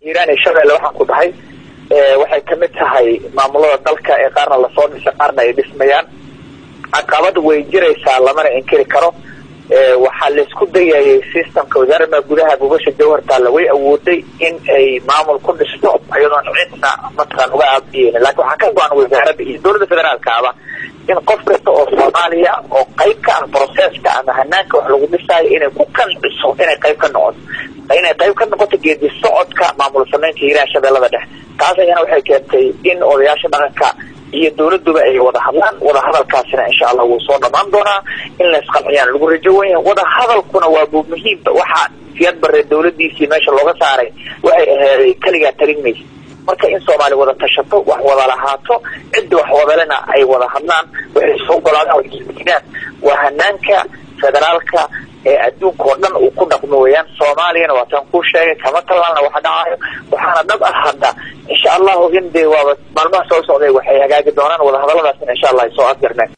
hiiraan iyo shabeelle waxaan ku dhahay waxay kamid tahay maamulada dalka ee qaarna lasoo dhisay qaarna ay dhismayaan caqabad way jiraysaa lamana inkiri karo waxaa laisku dayayay systemka wasaaradda gudaha gubasha jawhartaalla way awooday in ay maamul ku dhisto iyadoon cidna mataqaan uga aabiyeyn laakiin waxaa ka go-an wasaaradda iyo dowladda federaalkaaba in qof kasta oo soomaaliya oo qayb ka ah processka ama hanaanka wax lagu dhisaayo inay ku qanciso inay qayb ka noqoto inay qayb ka noqoto geedi socodka maamul samaynta hiiraha shabeellada dhexe taas ayana waxay keentay in odayaasha dhaqanka iyo dowladuba ay wada hadlaan wada hadalkaasina insha allah wuu soo dhamaan doonaa in la isqanciyaan lagu rajo wenya wada hadalkuna waa bu muhiimba waxaa siyad bare dowladiisii meesha looga saaray waxay aheeday keligaa tarin maysa marka in soomaali wada tashato wax wada lahaato cidda wax wadalena ay wada hadlaan waxay soo golaadaan waisdiidaan waa hanaanka federaalka ee adduunka oo dhan uu ku dhaqmo weeyaan soomaaliyana waa taan kuu sheegay kama talaalna waxa dhacayo waxaana dhab ah hadda insha allahu in dee waaba maalmaha soo socday waxay hagaagi doonaan wadahadaladaasna insha allah ay soo afgarneen